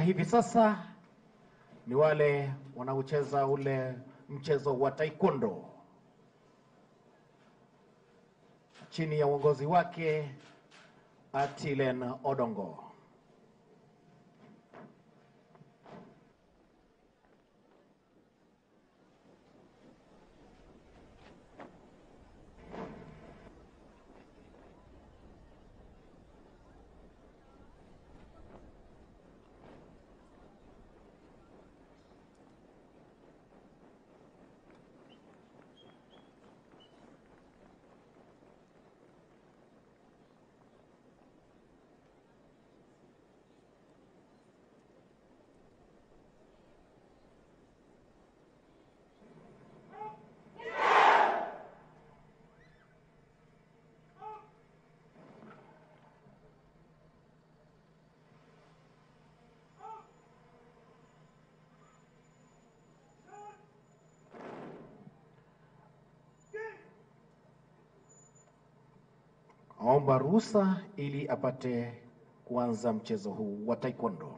hivi sasa ni wale wanaocheza ule mchezo wa taekwondo chini ya uongozi wake Atilen Odongo. Aomba ruhusa ili apate kuanza mchezo huu wa taekwondo.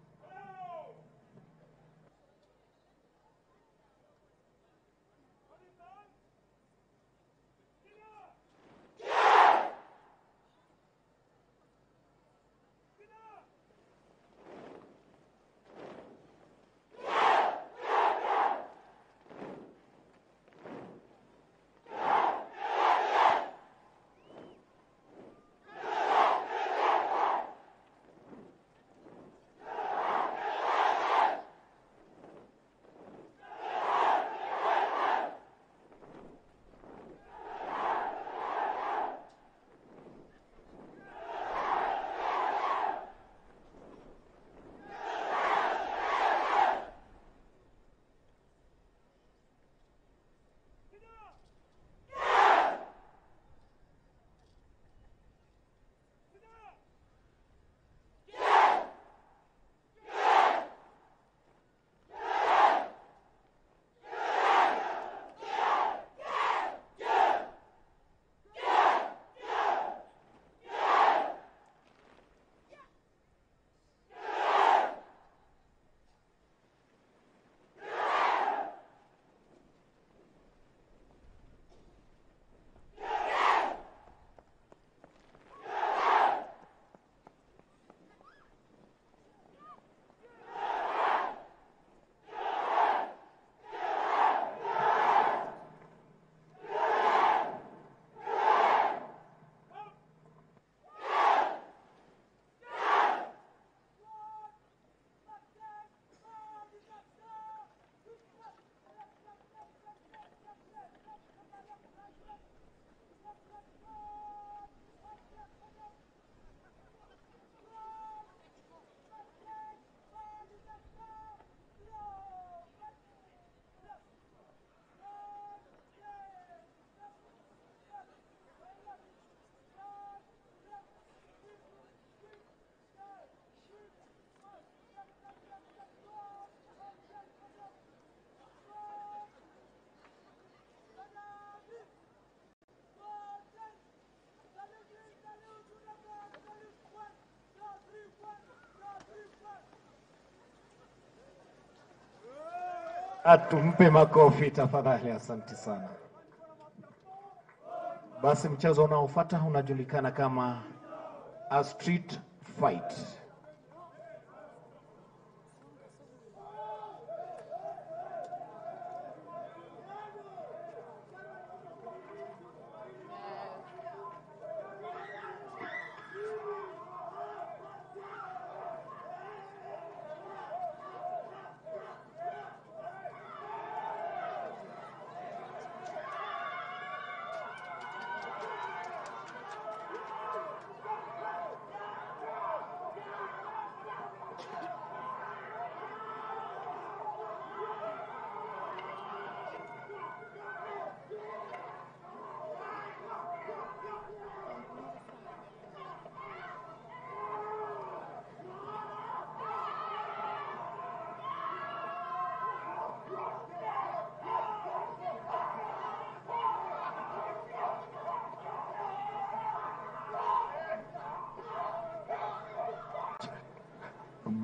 Atumpe makofi tafadhali, asante sana. Basi mchezo unaofuata unajulikana kama a street fight.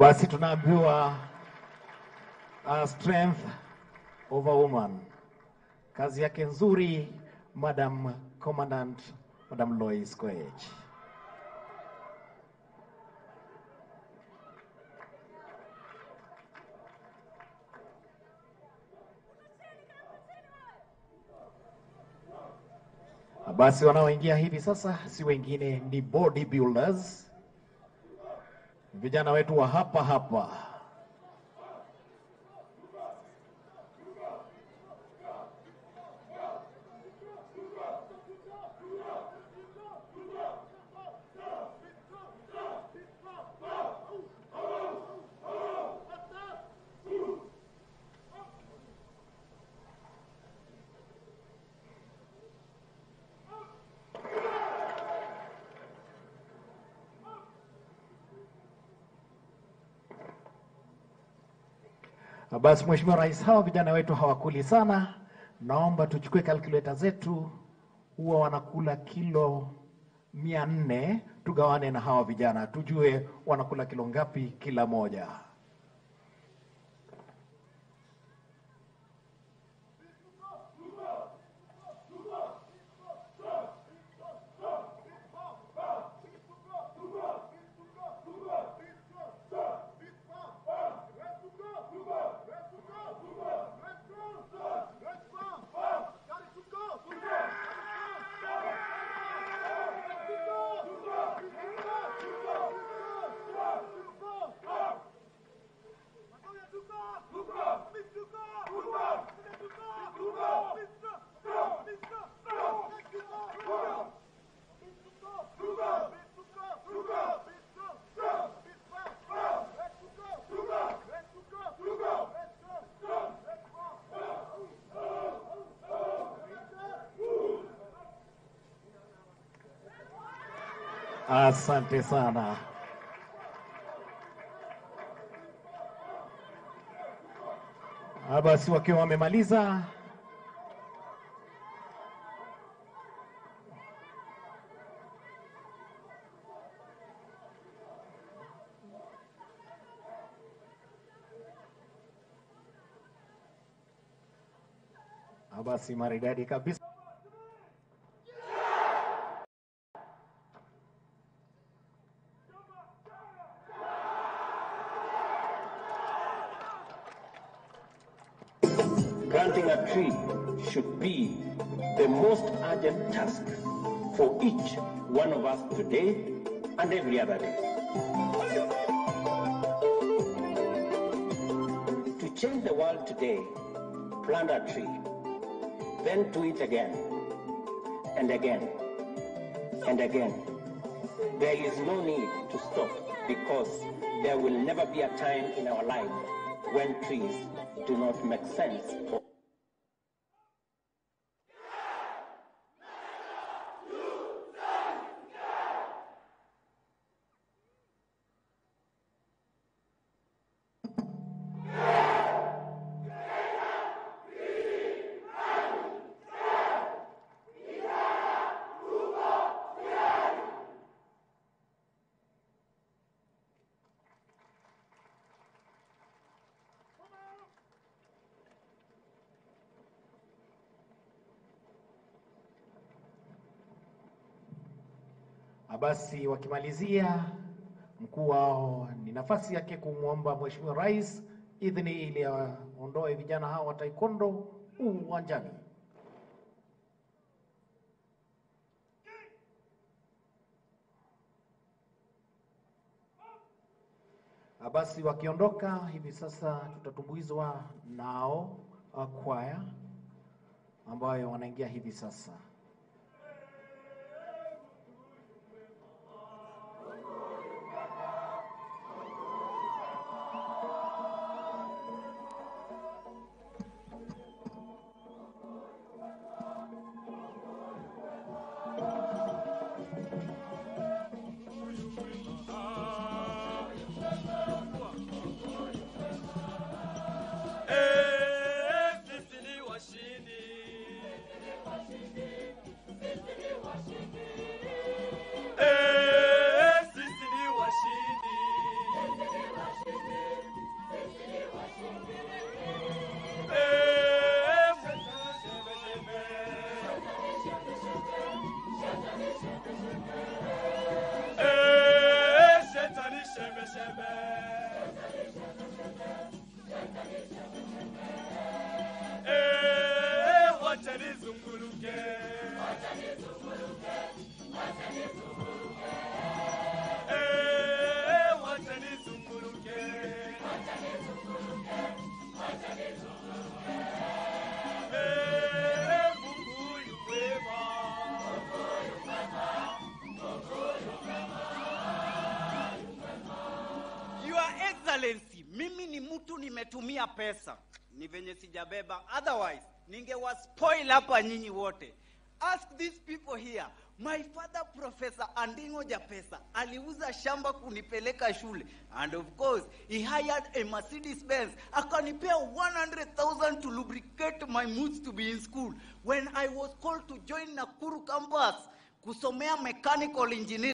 Basi tunaambiwa uh, strength of a woman, kazi yake nzuri, Madam Commandant, Madam Lois Koech. Basi wanaoingia hivi sasa si wengine ni bodybuilders, vijana wetu wa hapa hapa. Basi Mheshimiwa Rais, hawa vijana wetu hawakuli sana, naomba tuchukue calculator zetu, huwa wanakula kilo mia nne, tugawane na hawa vijana tujue wanakula kilo ngapi kila moja. Asante sana. Ah, Basi wakiwa wamemaliza, Ah, basi maridadi kabisa. Planting a tree should be the most urgent task for each one of us today and every other day. To change the world today, plant a tree, then do it again and again and again. There is no need to stop because there will never be a time in our life when trees do not make sense for Ah, Basi wakimalizia, mkuu wao ni nafasi yake kumwomba Mheshimiwa Rais idhini ili aondoe vijana hao wa taekwondo uwanjani. Ah, Basi wakiondoka hivi sasa, tutatumbuizwa nao ah, kwaya ambayo wanaingia hivi sasa. Eh, sisi ni washindi. mimi ni mtu nimetumia pesa, ni venye sijabeba, otherwise ningewaspoil hapa nyinyi wote. Ask these people here. My father Professor Andingo Japesa aliuza shamba kunipeleka shule and of course he hired a Mercedes Benz akanipea 100,000 to lubricate my moods to be in school when I was called to join Nakuru campus kusomea mechanical engineering